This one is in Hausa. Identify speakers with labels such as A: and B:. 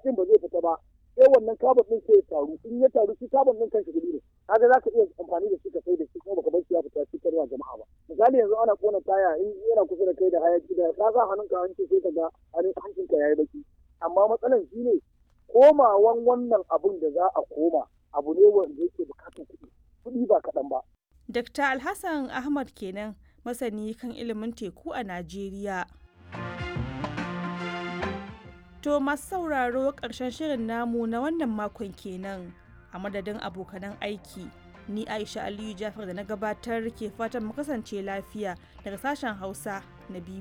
A: hayakin ba zai fita ba sai wannan carbon din sai ya taru in ya taru shi carbon din kanshi gudu ne kaga za ka iya amfani da shi ka sai da shi kuma baka bar shi ya fita cutarwa jama'a ba misali yanzu ana kona taya in yana kusa da kai da hayaki da ka sa hannunka hanci sai ka ga hancinka yayi baki amma matsalan shi ne komawan wannan abun da za a koma abu ne wanda yake bukatar kuɗi kuɗi ba kaɗan ba.
B: Dr. Alhassan Ahmad kenan masani kan ilimin teku a Najeriya. To masu sauraro ƙarshen shirin namu na wannan makon kenan a madadin abokanan aiki. Ni Aisha Aliyu Jafar da na gabatar ke fatan mu kasance lafiya daga sashen Hausa na biyu.